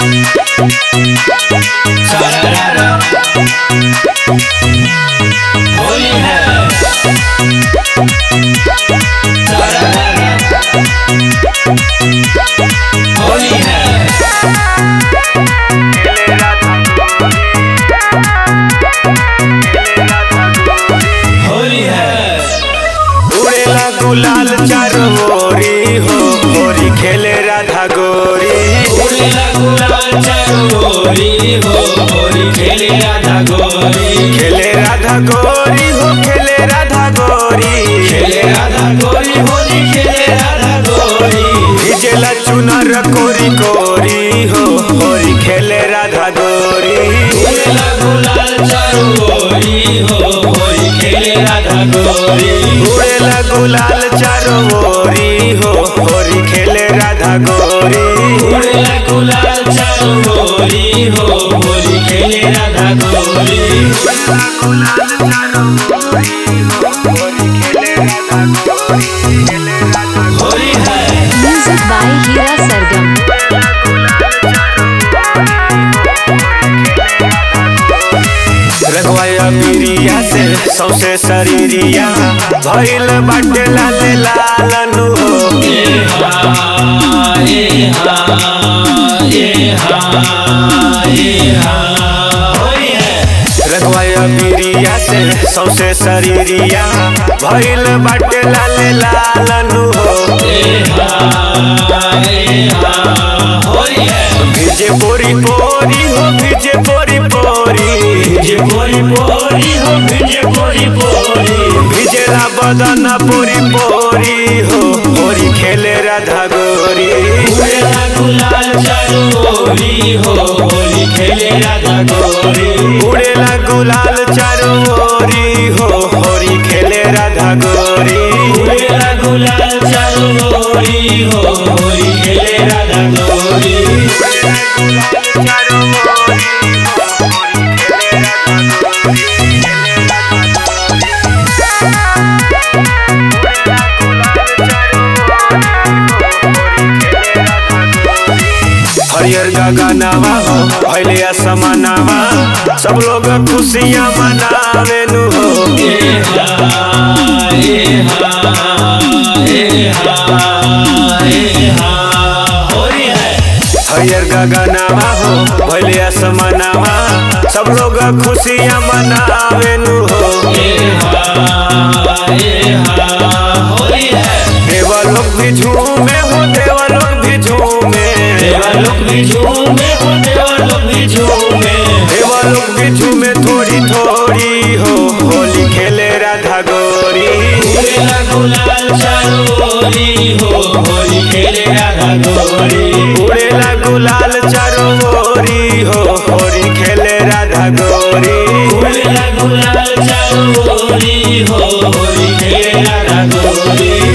सारारा होली है सारारा होली है होली है उड़ेला गुलाल चारों ओरी हो होरी खेले राधा गोरी उड़ेला गुलाल चरोरी हो होली खेले राधा गोरी खेले राधा गोरी हो खेले राधा गोरी खेले राधा गोरी होली खेले राधा गोरी भिजेला चुनर कोरी कोरी हो होरी खेले राधा गोरी उड़ेला गुलाल चरोरी हो होली खेले राधा गोरी उड़ेला गुलाल चारों ओरी हो होरी खेले राधा गोरी उड़ेला गुलाल चरोरी हो होली खेले राधा गोरी होली है Music by Hira Sargam. रंगवाया बिरिया से सौसे शरीरिया भइल बाटे लाल लालनु हो ये हा ये हा ये हा ये हा होली है रंगवाया बिरिया से सौसे शरीरिया भइल बाटे लाल लालनु हो ये हा ये हा होली है भिजे पोरी पोरी हो भिजे पोरी पोरी भिजे पोरी पोरी हो भिजे पोरी पोरी भिजेला बदन पोरी पोरी हो होरी खेले राधा गोरी उड़ेला गुलाल चरोरी हो होली खेले राधा गोरी उड़ेला गुलाल चारों ओरी हो होरी खेले राधा गोरी उड़ेला गुलाल चरोरी हो होली खेले राधा गोरी हरियर गगनवा हो भैले असमनवा सब लोग खुशियाँ मनावे नु हो ये हा ये हा ये हा ये हा होली है हरियर गगनवा हो भैले असमनवा सब लोग खुशियाँ मनावे नु हो ये हा ये हा होली है देवलोक भी झूमे हो देवलोक भी झूमे देवलोक भी झूमे हो देवलोक भी झूमे देवलोक भी झूमे थोड़ी थोड़ी हो होली खेले राधा गोरी उड़ेला गुलाल चरोरी हो होली खेले राधा गोरी उड़ेला गुलाल चारों ओरी हो होरी खेले राधा गोरी उड़ेला गुलाल चरोरी हो होली खेले राधा गोरी